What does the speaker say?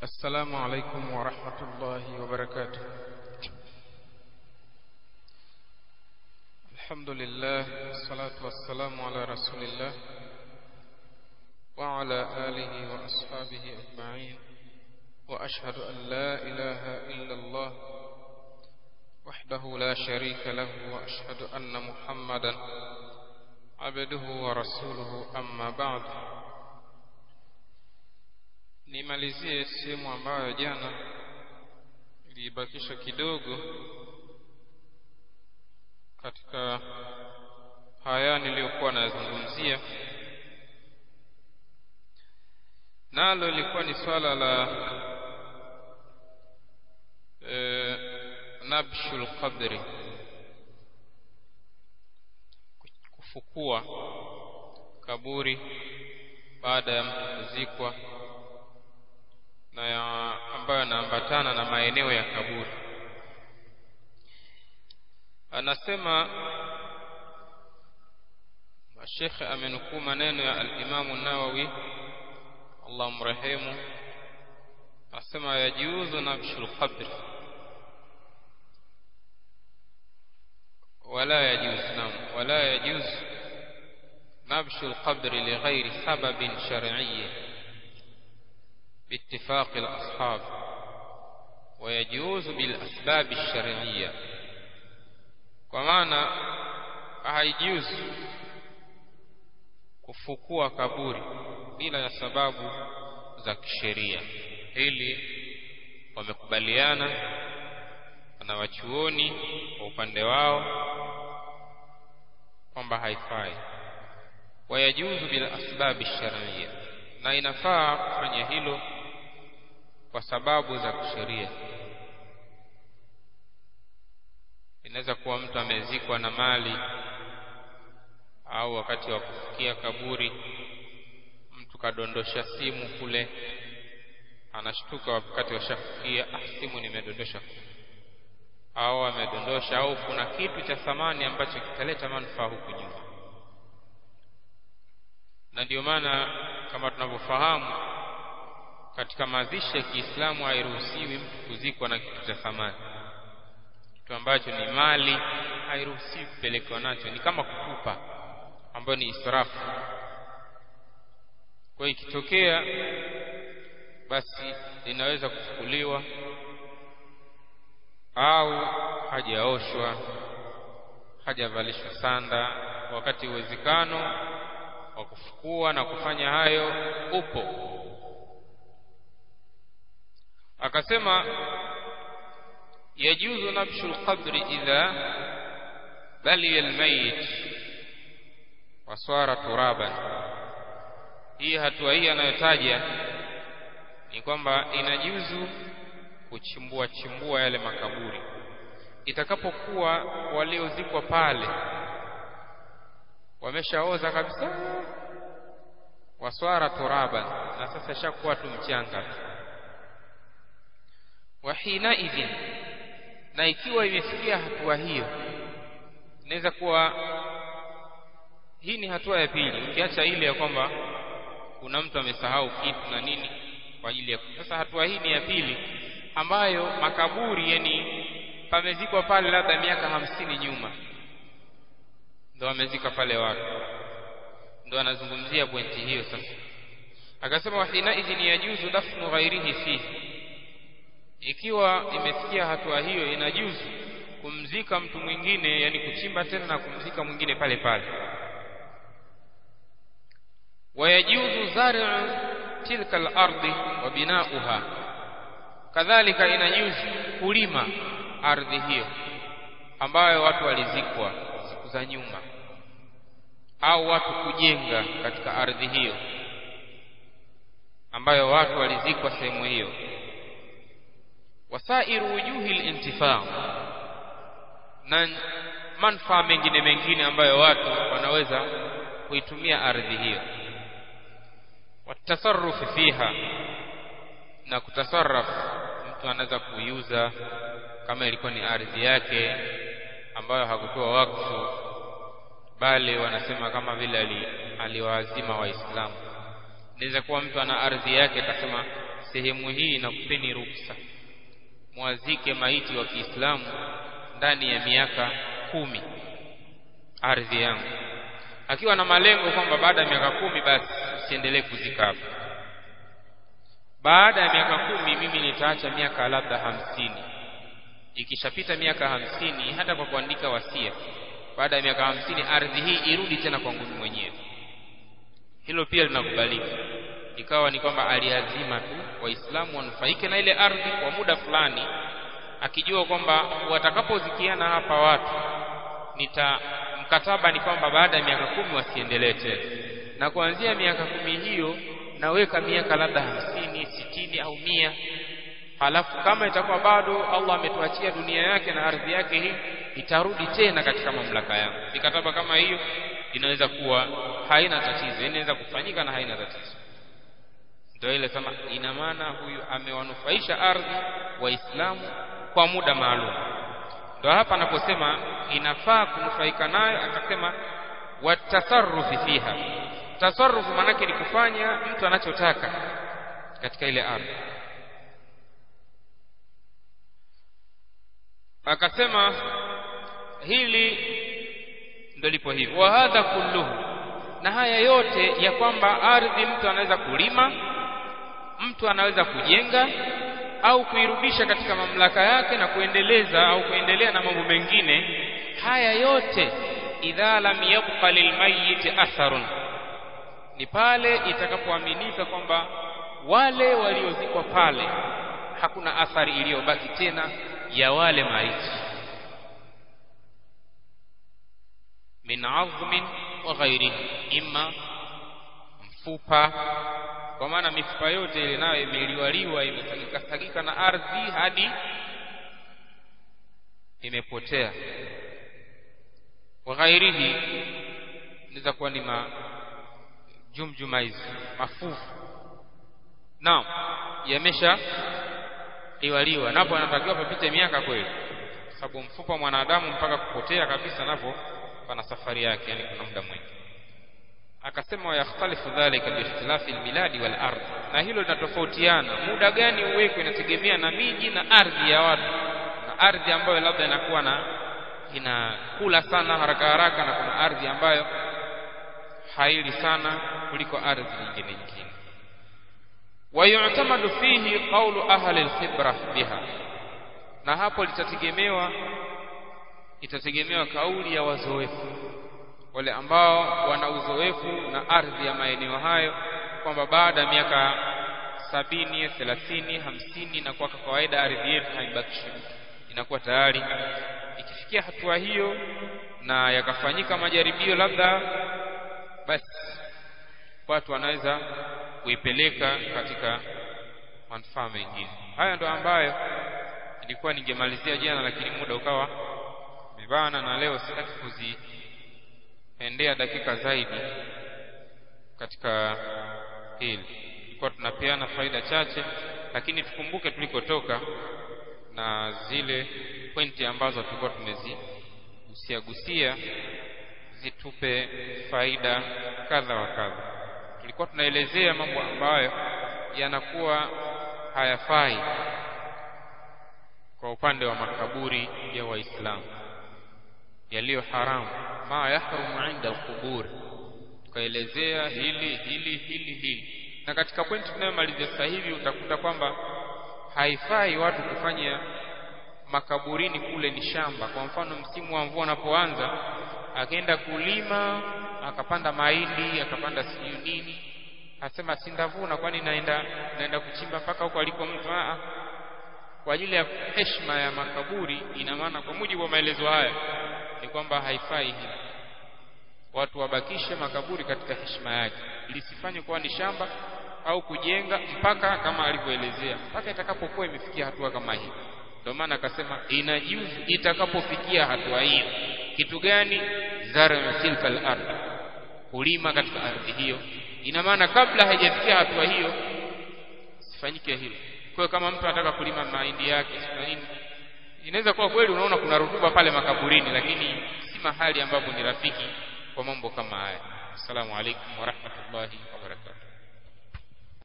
السلام عليكم ورحمة الله وبركاته الحمد لله والصلاة والسلام على رسول الله وعلى آله وأصحابه أجمعين وأشهد أن لا إله إلا الله وحده لا شريك له وأشهد أن محمدا عبده ورسوله أما بعد nimalizie sehemu ambayo jana iliibakisha kidogo katika haya niliyokuwa nayazungumzia nalo ilikuwa ni swala la e, nabshul qadri kufukua kaburi baada ya mtu kuzikwa na ya ambayo yanaambatana na maeneo ya kaburi anasema shekhe amenukuu maneno ya alimamu nawawi allah mrehemu anasema yajuzu nabshu lqabri ولا يجوز نعم ولا يجوز نبش القبر لغير سبب شرعي باتفاق الأصحاب ويجوز بالأسباب الشرعية ومعنى هيجوز kufukua kaburi bila ya sababu za kisheria hili wamekubaliana na wachuoni kwa upande wao kwamba haifai wayajuzu bila asbabi sharia na inafaa kufanya hilo kwa sababu za kisheria inaweza kuwa mtu amezikwa na mali au wakati wa kufikia kaburi mtu kadondosha simu kule anashtuka wakati washafikia ah simu nimedondosha au amedondosha au kuna kitu cha thamani ambacho kitaleta manufaa huku nyuma na ndio maana kama tunavyofahamu katika mazishi ya Kiislamu hairuhusiwi mtu kuzikwa na kitu cha thamani kitu ambacho ni mali hairuhusiwi kupelekwa nacho ni kama kutupa ambayo ni israfu kwa ikitokea basi linaweza kuchukuliwa au hajaoshwa hajavalishwa sanda wakati uwezekano wa kufukua na kufanya hayo upo akasema yajuzu nabshu lqabri idha baliya lmayit waswara turaban hii hatua hii anayotaja ni kwamba inajuzu kuchimbua chimbua yale makaburi itakapokuwa waliozikwa pale wameshaoza kabisa waswara turaban na sasa shakuwa tu mchanga tu wa hina idhin na ikiwa imefikia hatua hiyo inaweza kuwa hii ni hatua ya pili ukiacha ile ya kwamba kuna mtu amesahau kitu na nini kwa ajili ya sasa hatua hii ni ya pili ambayo makaburi yani pamezikwa pale labda miaka hamsini nyuma ndo wamezika pale watu ndo anazungumzia pointi hiyo sasa akasema wahina idhin yajuzu dafnu ghairihi fihi ikiwa imefikia hatua hiyo inajuzu kumzika mtu mwingine yani kuchimba tena na kumzika mwingine pale pale wayajuzu zari'u tilka al-ardi wa bina'uha kadhalika inajuzu kulima ardhi hiyo ambayo watu walizikwa siku za nyuma au watu kujenga katika ardhi hiyo ambayo watu walizikwa sehemu hiyo wasairu wujuhi lintifaa na manufaa mengine mengine ambayo watu wanaweza kuitumia ardhi hiyo watasarufi fiha na kutasarraf mtu anaweza kuiuza kama ilikuwa ni ardhi yake ambayo hakutoa wakfu bali wanasema kama vile aliwaazima waislamu inaweza kuwa mtu ana ardhi yake akasema sehemu hii nakupeni ruksa mwazike maiti wa Kiislamu ndani ya miaka kumi ardhi yangu akiwa na malengo kwamba baada ya miaka kumi basi usiendelee kuzika hapa baada ya miaka kumi mimi nitaacha miaka labda hamsini ikishapita miaka hamsini hata kwa kuandika wasia baada ya miaka hamsini ardhi hii irudi tena kwangu mimi mwenyewe hilo pia linakubalika ikawa ni kwamba aliazima tu waislamu wanufaike na ile ardhi kwa muda fulani akijua kwamba watakapozikiana hapa watu nita mkataba ni kwamba baada ya miaka kumi wasiendelee tena na kuanzia miaka kumi hiyo naweka miaka labda hamsini sitini au mia halafu kama itakuwa bado Allah ametuachia dunia yake na ardhi yake hii itarudi tena katika mamlaka yangu mikataba kama hiyo inaweza kuwa haina tatizo inaweza kufanyika na haina tatizo ndio ile sema ina maana huyu amewanufaisha ardhi waislamu kwa muda maalum ndio hapa anaposema inafaa kunufaika nayo akasema watasarrufi fiha tasarrufu maanake ni kufanya mtu anachotaka katika ile ardhi akasema hili ndio lipo hivyo wa hadha kulluhu na haya yote ya kwamba ardhi mtu anaweza kulima mtu anaweza kujenga au kuirudisha katika mamlaka yake na kuendeleza au kuendelea na mambo mengine haya yote idha lam yabqa lilmayit atharun ni pale itakapoaminika kwamba wale waliozikwa pale hakuna athari iliyobaki tena ya wale maiti min azmin wa ghairihi imma mfupa kwa maana mifupa yote ile nayo imeliwaliwa imesagika sagika na ardhi hadi imepotea wa ghairihi inaweza kuwa ni ma jumjuma hizi mafufu naam yamesha liwaliwa napo anatakiwa papite miaka kweli sababu mfupa mwanadamu mpaka kupotea kabisa napo pana safari yake yani kuna muda mwingi akasema yakhtalifu dhalika biikhtilafi albiladi wal ardh na hilo linatofautiana muda gani uwekwe inategemea na miji na ardhi ya watu na ardhi ambayo labda inakuwa na inakula sana haraka haraka na kuna ardhi ambayo haili sana kuliko ardhi nyingine nyingine wayutamadu fihi qawlu ahli alkhibra biha na hapo litategemewa itategemewa kauli ya wazoefu wale ambao wana uzoefu na ardhi ya maeneo hayo kwamba baada ya miaka sabini thelathini hamsini na kwa kawaida ardhi yetu haibakishi inakuwa tayari ikifikia hatua hiyo na yakafanyika majaribio labda basi watu wanaweza kuipeleka katika manufaa mengine haya ndo ambayo ilikuwa ningemalizia jana lakini muda ukawa mebana na leo sitaki kuziendea dakika zaidi katika hili tulikuwa tunapeana faida chache lakini tukumbuke tulikotoka na zile pointi ambazo tulikuwa tumezigusia gusia zitupe faida kadha wa kadha tulikuwa tunaelezea mambo ambayo yanakuwa hayafai kwa upande wa makaburi ya waislamu yaliyo haramu ma yahrumu inda alqubur tukaelezea hili hili hili hili na katika pointi tunayomalizia sasa hivi utakuta kwamba haifai watu kufanya makaburini kule ni shamba kwa mfano msimu wa mvua unapoanza akaenda kulima akapanda mahindi akapanda sijui nini asema sindavuna kwani naenda naenda kuchimba mpaka huko aliko mtu a kwa ajili ya heshima ya makaburi ina maana kwa mujibu wa maelezo haya ni kwamba haifai hivi watu wabakishe makaburi katika heshima yake lisifanye kuwa ni shamba au kujenga mpaka kama alivyoelezea mpaka itakapokuwa imefikia hatua kama hii ndio maana akasema inajuzu itakapofikia hatua hiyo kitu gani zara tilka al-ardh kulima katika ardhi hiyo ina maana kabla haijafikia hatua hiyo sifanyike hilo kwa kama mtu anataka kulima mahindi yake na nini inaweza kuwa kweli unaona kuna rutuba pale makaburini lakini si mahali ambapo ni rafiki kwa mambo kama haya assalamu alaikum wa rahmatullahi wa barakatuh